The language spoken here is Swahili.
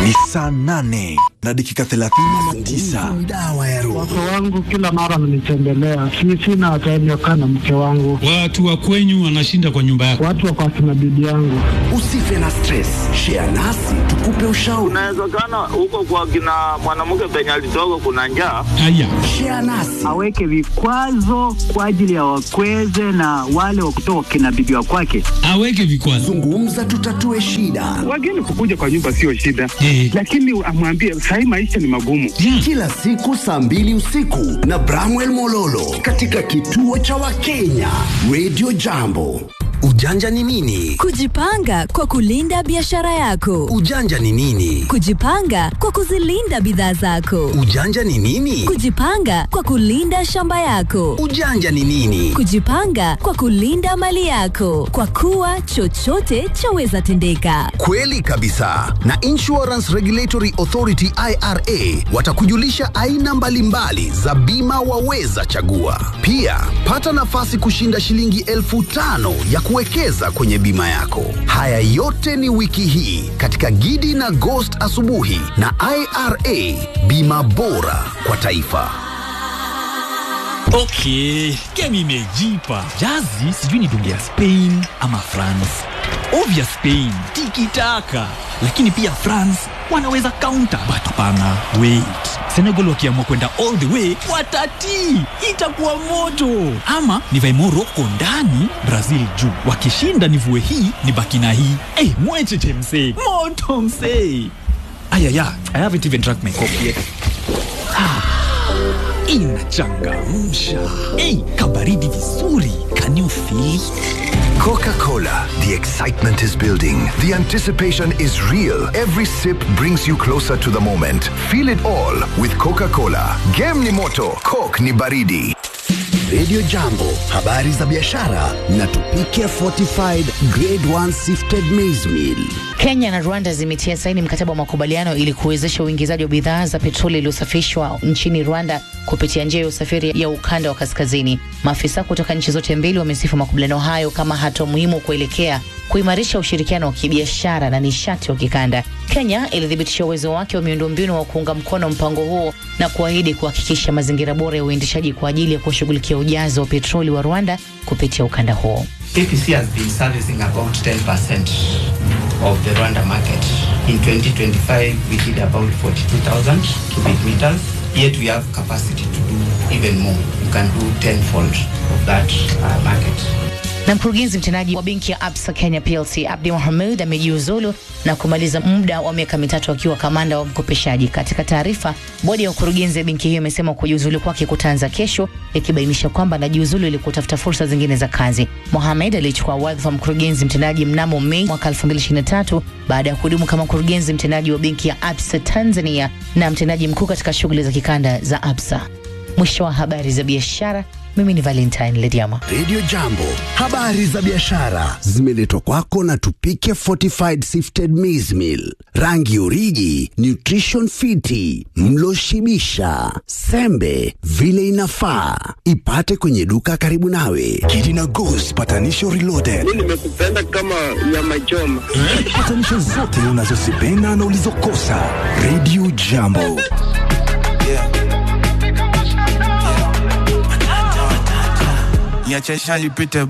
Ni saa nane na dakika thelathini na tisa. dawa ya roho. Wake wangu kila mara wananitembelea, si sina time ya kukaa na mke wangu, Watu wa kwenyu wanashinda kwa nyumba yako. watu wako akina bibi yangu. Usife na stress, share nasi tukupe ushauri. Inawezekana huko kwa kina mwanamke penye alitoka kuna njaa. Haya, Share nasi aweke vikwazo kwa ajili ya wakweze na wale wa kutoka kina bibi wa kwake. aweke vikwazo. zungumza, tutatue shida. Wageni kukuja kwa nyumba sio shida, Eh. lakini amwambie sahii maisha ni magumu. Yeah. Kila siku saa mbili usiku na Bramwell Mololo katika kituo cha Wakenya Radio Jambo. Ujanja ni nini? Kujipanga kwa kulinda biashara yako. Ujanja ni nini? Kujipanga kwa kuzilinda bidhaa zako. Ujanja ni nini? Kujipanga kwa kulinda shamba yako. Ujanja ni nini? Kujipanga kwa kulinda mali yako, kwa kuwa chochote chaweza tendeka. Kweli kabisa. Na Insurance Regulatory Authority IRA watakujulisha aina mbalimbali za bima waweza chagua. Pia pata nafasi kushinda shilingi elfu tano ya kuwekeza kwenye bima yako. Haya yote ni wiki hii katika Gidi na Ghost asubuhi na IRA, bima bora kwa taifa. Okay, game imejipa. Jazi sijui ni dunge ya Spain ama France. Ovya Spain tikitaka, lakini pia France wanaweza counter, but hapana. Wait, Senegal wakiamua kwenda all the way watatii, itakuwa moto. Ama nivae Morocco ndani, Brazil juu. Wakishinda nivue hii nibaki na hii. Eh, mwecheche msee, moto msee. Ayaya, I haven't even drank my coffee yet inachangamsha. Ei, kabaridi vizuri. Can you feel? Coca-Cola. The excitement is building. The anticipation is real. Every sip brings you closer to the moment. Feel it all with Coca-Cola. Game ni moto, Coke ni baridi. Radio Jambo, habari za biashara na tupike fortified grade 1 sifted maize meal. Kenya na Rwanda zimetia saini mkataba wa makubaliano ili kuwezesha uingizaji wa bidhaa za petroli iliyosafishwa nchini Rwanda kupitia njia ya usafiri ya ukanda wa kaskazini. Maafisa kutoka nchi zote mbili wamesifu makubaliano hayo kama hatua muhimu kuelekea kuimarisha ushirikiano wa kibiashara na nishati wa kikanda. Kenya ilithibitisha uwezo wake wa miundombinu wa kuunga mkono mpango huo na kuahidi kuhakikisha mazingira bora ya uendeshaji kwa ajili ya kushughulikia ujazo wa petroli wa Rwanda kupitia ukanda huo. KPC has been servicing about 10% of the Rwanda market. In 2025, we did about 42,000 cubic meters. Yet we have capacity to do even more. We can do tenfold of that uh, market. Na mkurugenzi mtendaji wa benki ya Absa Kenya PLC Abdi Mohamed amejiuzulu na kumaliza muda wa miaka mitatu akiwa kamanda wa mkopeshaji. Katika taarifa, bodi ya ukurugenzi ya benki hiyo imesema kujiuzulu kwake kutaanza kesho, ikibainisha kwamba anajiuzulu ili kutafuta fursa zingine za kazi. Mohamed alichukua wadhifa wa mkurugenzi mtendaji mnamo Mei mwaka 2023 baada ya kuhudumu kama mkurugenzi mtendaji wa benki ya Absa Tanzania na mtendaji mkuu katika shughuli za kikanda za Absa. Mwisho wa habari za biashara. Mimi ni Valentine Lediama. Radio Jambo, habari za biashara zimeletwa kwako na Tupike Fortified Sifted Maize Meal, rangi uriji, nutrition fiti, mlo shibisha, sembe vile inafaa. Ipate kwenye duka karibu nawe. Gidi na Ghost patanisho reloaded. Nimekupenda kama nyama choma. Patanisho zote unazozipenda na ulizokosa. Radio Jambo. niache nipite